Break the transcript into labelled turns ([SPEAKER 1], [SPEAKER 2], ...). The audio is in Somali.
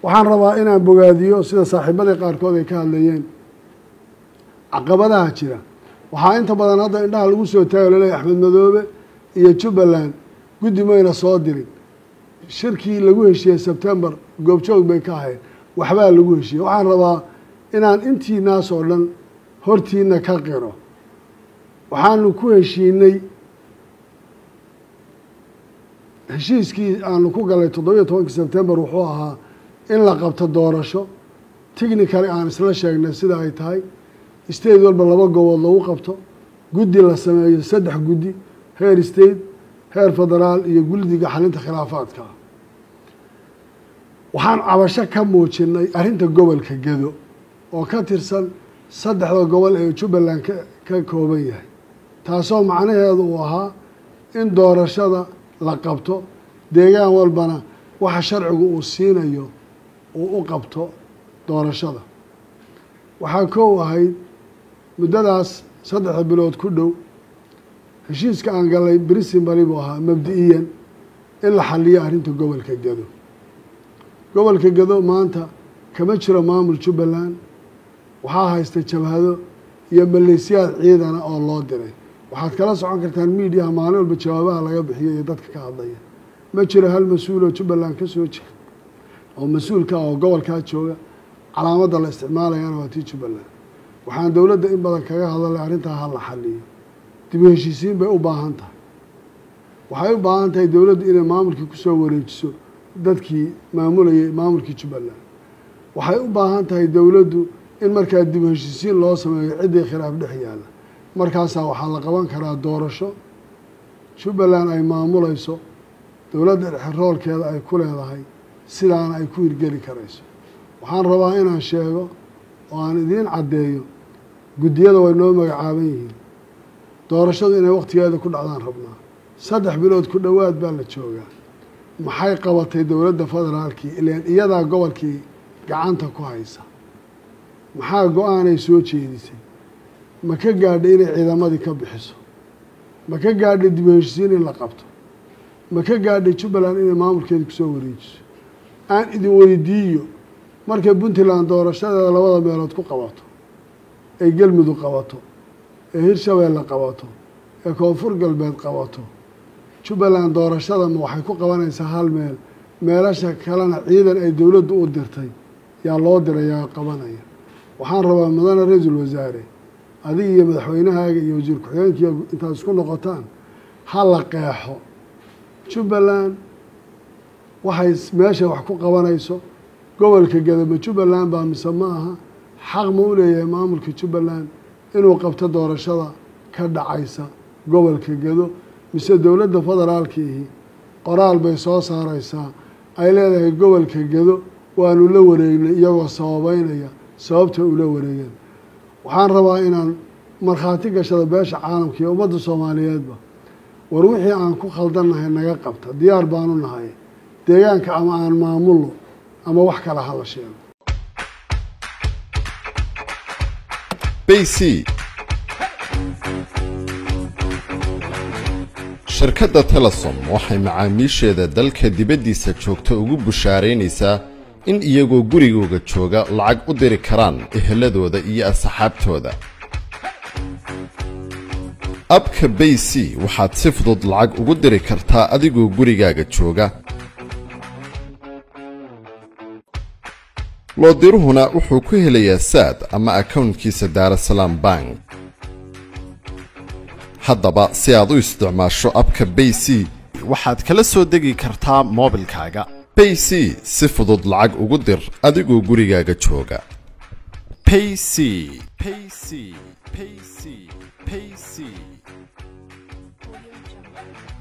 [SPEAKER 1] waxaan rabaa inaan bogaadiyo sida saaxiibadii qaarkood ay ka hadlayeen caqabadaha jira waxaa inta badan hadda indhaha lagu soo taagay laleeyahy axmed madoobe iyo jubbaland guddi mayna soo dirin shirkii lagu heshiiyey sebtembar goobjoog bay ka ahayd waxbaa lagu heshiiyey waxaan rabaa inaan intiinaas oo dhan hortiina ka qiro waxaanu ku heshiinay heshiiskii aanu ku galay toddobiyo tobankii sebtembar wuxuu ahaa in la qabto doorasho technically aan isla sheegnay sida ay tahay state walba laba gobood lagu qabto guddi la sameeyo saddex guddi heer state heer federaal iyo guddiga xalinta khilaafaadka waxaan cabasho ka muujinay arrinta gobolka gedo oo ka tirsan saddexda gobol ee jubbaland ka ka kooban yahay taasoo macnaheedu uu ahaa in doorashada la qabto deegaan walbana waxa sharcigu uu siinayo uu u qabto doorashada waxaa koow ahayd muddadaas saddexda bilood ku dhow heshiiska aan galay brisinbali buu ahaa mabdi-iyan in la xaliyo arrinta gobolka gedo gobolka gedo maanta kama jiro maamul jubbaland waxaa haysta jabhado iyo maleysyaad ciidana oo loo diray waxaad kala socon kartaan miidiyaha maalin walba jawaabaha laga bixiyo iyo dadka ka hadlaya ma jiro hal mas-uul oo jubbaland ka soo jira oo mas-uulka ah oo gobolkaa jooga calaamadda la isticmaalayana waa tii jubbaland waxaan dowladda in badan kaga hadalay arrintaa ha la xaliyo dib u heshiisiin bay u baahan tahay waxay u baahan tahay dowladdu inay maamulkii kusoo wareejiso dadkii maamulayay maamulkii jubbaland waxay u baahan tahay dowladdu in markaa dib u heshiisiin loo sameeyo ciddii khilaaf dhex yaalla markaasaa waxaa la qaban karaa doorasho jubbaland ay maamulayso dowladda dhexe roolkeeda ay ku leedahay sidaana ay ku hirgeli karayso waxaan rabaa inaan sheego oo aan idiin caddeeyo guddiyada way noo magacaaban yihiin doorashadu inay wakhtigeeda ku dhacdaan rabnaa saddex bilood ku dhowaad baa la joogaa maxay qabatay dowladda federaalkii ilaan iyadaa gobolkii gacanta ku haysa maxaa go-aanay soo jeedisay ma ka gaadhay inay ciidamadii ka bixiso ma ka gaadhay dib u heshisiin in la qabto ma ka gaadhay jubbaland inay maamulkeeda kusoo wareejiso aan idin weydiiyo markay puntland doorashadeeda labada meelood ku qabato ay galmudug qabato ee hirshabeelle qabato ee koonfur galbeed qabato jubbaland doorashada ma waxay ku qabanaysaa hal meel meelasha kalena ciidan ay dowladdu u dirtay yaa loo dirayaa qabanaya waxaan rabaa mudane ra-iisul wasaare adiga iyo madaxweynahaaga iyo wasiir ku-xigeenkiiyo intaad isku noqotaan ha la qeexo jubbaland waxay meesha wax ku qabanayso gobolka gadama jubbaland baa mise ma aha xaq ma u leeyahay maamulka jubbaland inuu qabto doorashada ka dhacaysa gobolka gedo mise dowladda federaalkiihi qoraal bay soo saareysaa ay leedahay gobolka gedo waanu la wareegnay iyagoo sababeynaya sababta ula wareegeen waxaan rabaa inaan markhaati gashada beesha caalamka iyo ummadda soomaaliyeedba war wixii aan ku khaldannahay naga qabta diyaar baanu nahay deegaanka ama aan maamulno ama wax kale hala sheego
[SPEAKER 2] bc shirkadda telesom waxay macaamiisheeda dalka dibaddiisa joogta ugu bushaaraynaysaa in iyagoo gurigooga jooga lacag u diri karaan eheladooda iyo asxaabtooda abka bay c waxaad si fudud lacag ugu diri kartaa adigoo gurigaaga jooga loodiruhuna wuxuu ku helayaa saad ama akownkiisa daarasalaam bank haddaba si aad u isticmaasho abka bay c
[SPEAKER 3] waxaad kala soo degi kartaa moobilkaaga
[SPEAKER 2] bay c si fudud lacag ugu dir adigoo gurigaaga jooga
[SPEAKER 3] payc payc payc payc